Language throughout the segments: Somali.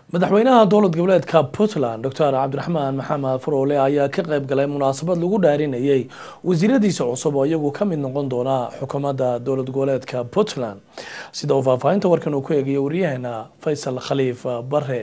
madaxweynaha dowlad goboleedka puntland doctor cabdiraxmaan maxamed faroole ayaa ka qayb galay munaasabad lagu dhaarinayay wasiiradiisa cusub oo iyagu ka mid noqon doona xukuumadda dowlad goboleedka puntland sida uu faahfaahinta warkan uu ku eegayo waryaheena faysal khaliif bare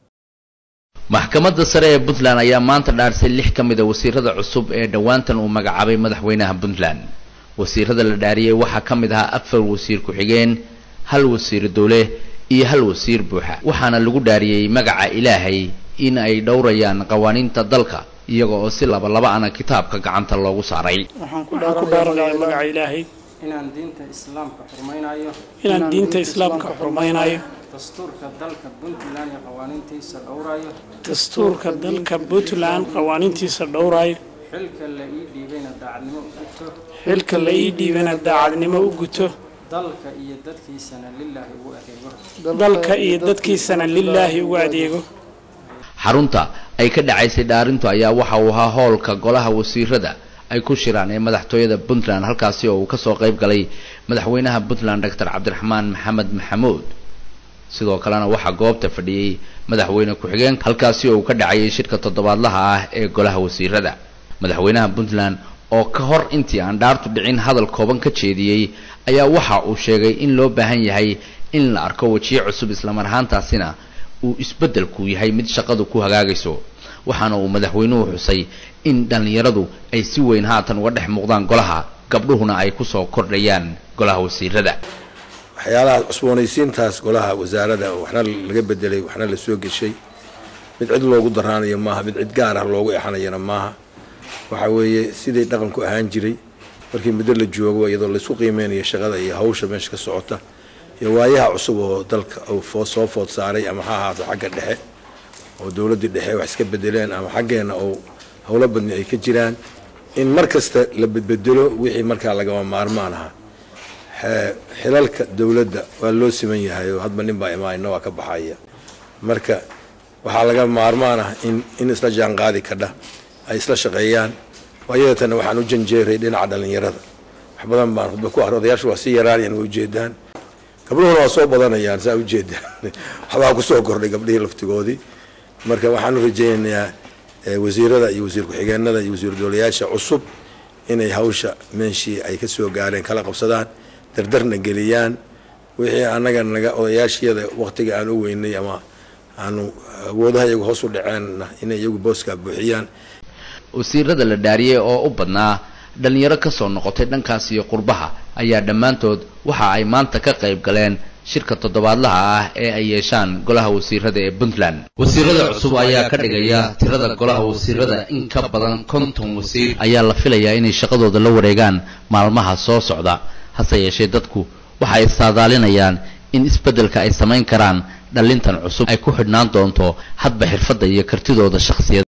maxkamadda sare ee puntland ayaa maanta dhaarisay lix ka mid a wasiirada cusub ee dhowaantan uu magacaabay madaxweynaha puntland wasiirada la dhaariyey waxaa ka mid ahaa afar wasiir ku-xigeen hal wasiir dowle iyo hal wasiir buuxa waxaana lagu dhaariyey magaca ilaahay in ay dhowrayaan qawaaniinta dalka iyaga oo si labalaba ana kitaabka gacanta loogu saaray waxaan ku dhaaranayaa magaca ilaahay inaan diinta islaamka xurmaynayo inaan diinta islaamka xurmaynayo dastuurka dalka puntland iyo qawaaniintiisa dhowrayo dastuurka dalka puntland qawaaniintiisa dhowrayo xilka la ii dhiibayna daacadnimo u guto xilka la ii dhiibana daacadnimo u guto dalka iyo dadkiisana lilaahi ugu adeego dalka iyo dadkiisana lilaahi ugu adeego xarunta ay ka dhacaysay dhaarintu ayaa waxa uu ahaa howlka golaha wasiirada ay ku shiraan ee madaxtooyada puntland halkaasi oo uu kasoo qayb galay madaxweynaha puntland doctor cabdiraxmaan maxamed maxamuud sidoo kalena waxaa goobta fadhiyey madaxweyne ku-xigeen halkaasi oo uu ka dhacayay shirka toddobaadlaha ah ee golaha wasiirada madaxweynaha puntland oo ka hor intii aan dhaartu dhicin hadal kooban ka jeediyey ayaa waxa uu sheegay in loo baahan yahay in la arko wejiye cusub islamar ahaantaasina uu isbeddelku yahay mid shaqadu ku hagaagayso waxaana uu madaxweynuhu xusay in dhallinyaradu ay si weyn haatan uga dhex muuqdaan golaha gabdhuhuna ay kusoo kordhayaan golaha wasiirada waxyaalaha cusboonaysiintaas golaha wasaarada waxna laga bedelay waxna la soo geshay mid cid loogu daraanayo maaha mid cid gaar ah loogu exanayana maaha waxa weeye sidii dhaqanku ahaan jiray markii muddo la joogo iyadoo laysku qiimeynayo shaqada iyo hawsha meesha ka socota iyo waayaha cusub oo dalka uu soo food saaray ama ha ahaato xagga dhexe oo dowladdii dhexe wax iska bedeleen ama xaggeenna oo howlo badni ay ka jiraan in mar kasta la bedbedelo wixii markaa lagama maarmaan aha xilalka dowladda waa loo siman yahay oo hadba nin baa imaanina waa ka baxaya marka waxaa laga maarmaan ah in in isla jaanqaadi kadha ay isla shaqeeyaan waayadatan waxaan u janjeeray dhinaca dhallinyarada wax badan baan khudba ku ar odayaashu waa si yaraanayan waa ujeedaan gabdhuhuna waa soo badanayaan saa ujeedaan waxbaa kusoo kordhay gabdhihii laftigoodii marka waxaan u rajaynayaa wasiirada iyo wasiir ku-xigeenada iyo wasiir dowlayaasha cusub inay hawsha meeshii ay ka soo gaareen kala qabsadaan dardarna geliyaan wixii annaga naga odayaashiyada waktiga aan u weynay ama aanu awoodaha iyagu hoos u dhaceenna inay iyagu booskaa buuxiyaan wasiirada la dhaariyey oo u badnaa dhallinyaro kasoo noqotay dhankaas iyo qurbaha ayaa dhammaantood waxa ay maanta ka qayb galeen shirka toddobaadlaha ah ee ay yeeshaan golaha wasiirada ee puntland wasiirada cusub ayaa ka dhigaya tirada golaha wasiirada in ka badan konton wasiir ayaa la filayaa inay shaqadooda la wareegaan maalmaha soo socda hase yeeshee dadku waxa ay saadaalinayaan in isbeddelka ay samayn karaan dhallintan cusub ay ku xidhnaan doonto hadba xirfadda iyo kartidooda shakhsiyad